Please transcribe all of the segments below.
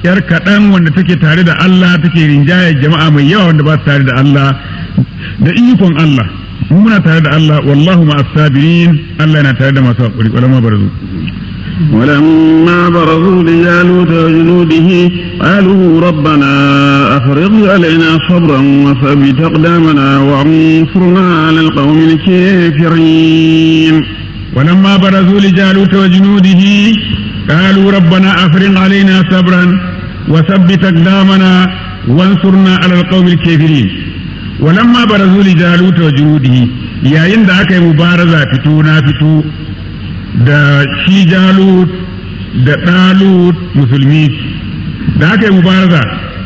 yar kaɗan wanda take tare da Allah take rinjaye jama'a mai yawa wanda ba su tare da Allah da ikon Allah mu muna tare da Allah wallahu ma sabirin Allah yana tare da masu hakuri walama barzu ولما برزوا لجالوت وجنوده قالوا ربنا أفرغ علينا صبرا وثبت أقدامنا وانصرنا على القوم الكافرين ولما برزوا لجالوت وجنوده قالوا ربنا أفرغ علينا صبرا وثبت أقدامنا وانصرنا على القوم الكافرين ولما برزوا لجالوت وجنوده يا عند أكي مبارزة فتونا فتو da shi jalut da ɗalut musulmi da aka yi mubaraza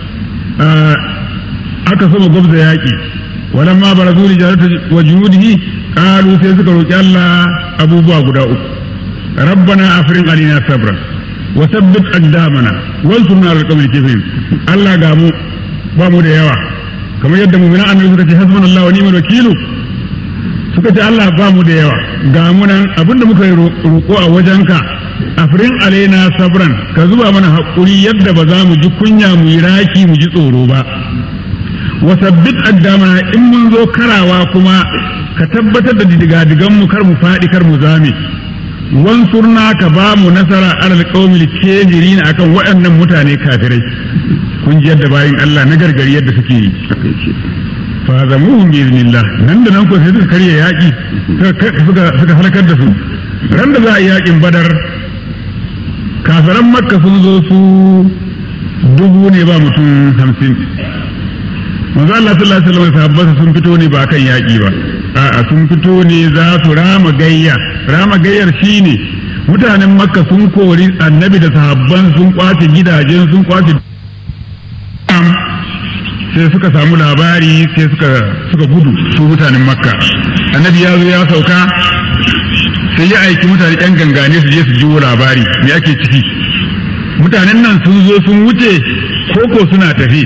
aka sama gwabza yaƙi walamma barazu li jalut wa junudihi qalu sai suka roki Allah abubuwa guda uku rabbana afrin alina sabra wa sabbit aqdamana wansurna ala alqawmi kafirin Allah ga mu ba mu da yawa kamar yadda mu'minan annabi suka ce hasbunallahu wa ni'mal wakilu suka ce Allah ba mu da yawa ga mu nan abinda muka yi roƙo a wajenka afrin alaina sabran ka zuba mana haƙuri yadda ba za mu ji kunya mu yi raki mu ji tsoro ba wa sabbit addamana in mun zo karawa kuma ka tabbatar da digadigan mu kar mu faɗi kar mu zame wansurna ka ba mu nasara alal qaumil kafirin akan waɗannan mutane kafirai kun ji yadda bayin Allah na gargari yadda suke yi fa zamuhum bi iznillah nan da nan ko sai suka karya yaki suka suka halakar da su ran da za a yi yakin badar kafiran makka sun zo su dubu ne ba mutum hamsin manzo Allah sallallahu alaihi wasallam sahabbansa sun fito ne ba kan yaki ba a'a sun fito ne za su rama gayya rama gayyar shine mutanen makka sun kori annabi da sahabban sun kwace gidajen sun kwace sai suka samu labari sai suka suka gudu su mutanen makka annabi ya zo ya sauka sai ya aiki mutane yan gangane su je su jiwo labari me ake ciki mutanen nan sun zo sun wuce koko suna tafi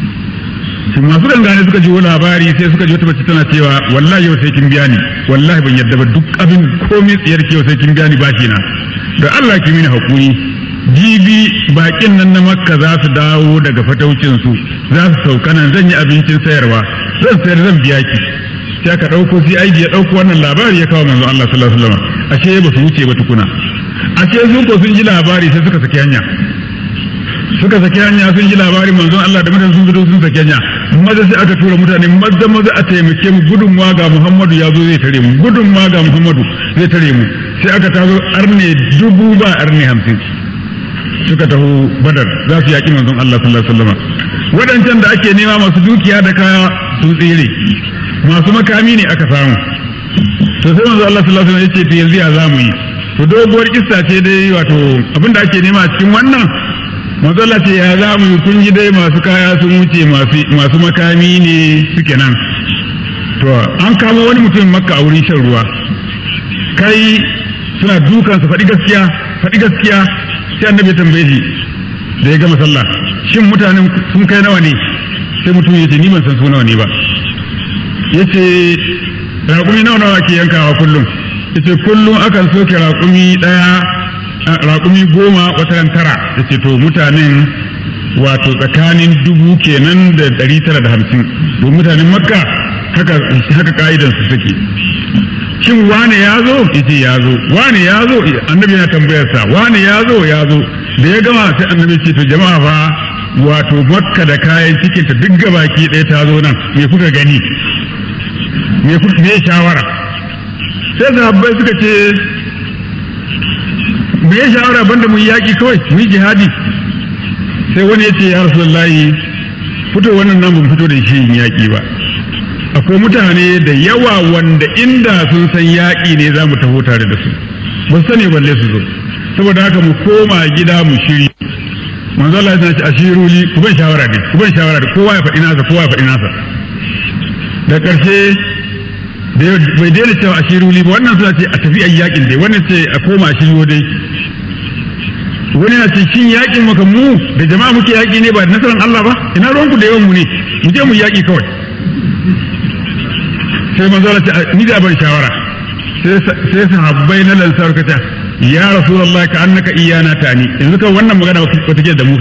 su masu gangane suka jiwo labari sai suka ji wata mace tana cewa wallahi yau sai kin biya ni wallahi ban yadda ba duk abin komai tsiyar ki yau sai kin biya ni bashi na da Allah ki mini hakuri jibi bakin nan na makka za su dawo daga fataucin su za su sauka nan zan yi abincin sayarwa zan sayar zan biya ki sai aka ɗauko sai aiki ya ɗauko wannan labari ya kawo manzon Allah sallallahu alaihi wasallam ashe ba su wuce ba tukuna ashe su ko sun ji labari sai suka saki hanya suka saki hanya sun ji labarin manzon Allah da mutane sun fito sun saki hanya maza sai aka tura mutane maza maza a taimake mu gudunmawa ga Muhammadu ya zo zai tare mu gudunmawa ga Muhammadu zai tare mu sai aka tazo arne dubu ba arne hamsin suka taho badar za su yaƙi manzon Allah sallallahu alaihi wasallam waɗancan da ake nema masu dukiya da kaya sun tsere masu makami ne aka samu to sai manzon Allah sallallahu alaihi wasallam ya ce to yanzu ya zamu yi to doguwar kissa ce dai wato abinda ake nema a cikin wannan manzon Allah ce ya zamu yi kun ji dai masu kaya sun wuce masu makami ne suke nan to an kama wani mutum makka a wurin shan ruwa kai suna dukansa faɗi gaskiya faɗi gaskiya sai annabi ya tambaye shi da ya gama sallah shin mutanen sun kai nawa ne sai mutum ya ce ni ban san su nawa ne ba ya ce raƙumi nawa nawa ke yankawa kullum ya ce kullum akan soke raƙumi ɗaya raƙumi goma wata tara ya ce to mutanen wato tsakanin dubu kenan da ɗari tara da hamsin don mutanen makka haka haka ka'idansu take shin wane ya zo yace ya zo wane ya zo annabi yana tambayar sa wane ya zo ya zo da ya gama sai annabi ce to jama'a fa wato makka da kayan cikin ta duk gabaki ɗaya ta zo nan me kuka gani me kuka me shawara sai sahabbai suka ce me ya shawara banda mu yaki kawai mu yi jihadi sai wani ya ce ya rasulullahi fito wannan nan ban fito da shi yin yaki ba akwai mutane da yawa wanda inda sun san yaƙi ne za mu taho tare da su ba su sani balle su zo saboda haka mu koma gida mu shiri manzo Allah ya ce ashiru li ku ban shawara ne ku ban shawara da kowa ya faɗi nasa kowa ya faɗi nasa da ƙarshe da bai daina cewa ashiru li ba wannan suna ce a tafi ayi yaƙin dai wannan ce a koma a shiryo dai wani na ce shin yaƙin maka mu da jama'a muke yaƙi ne ba da nasarar Allah ba ina ruwanku da yawan mu ne mu je mu yaƙi kawai sai manzo Allah ce ni da ban shawara sai sahabbai na lansar ka ta ya rasulullahi ka annaka iyana tani yanzu kan wannan magana wata ke da mu